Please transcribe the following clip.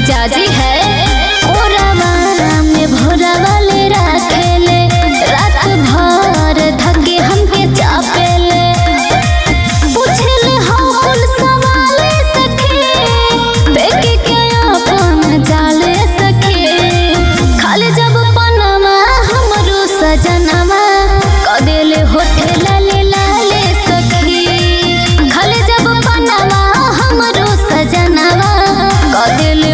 मिजाजी है ओरावा में भोरावा ले राखेले रात भर धके हमके चापेले पूछले हम कुल सवाले सखे देखे के अपन जाले सखे खाली जब पनमा हमरो सजनवा कदेले होठे लाले लाले सखी खाली जब पनमा हमरो सजनवा कदेले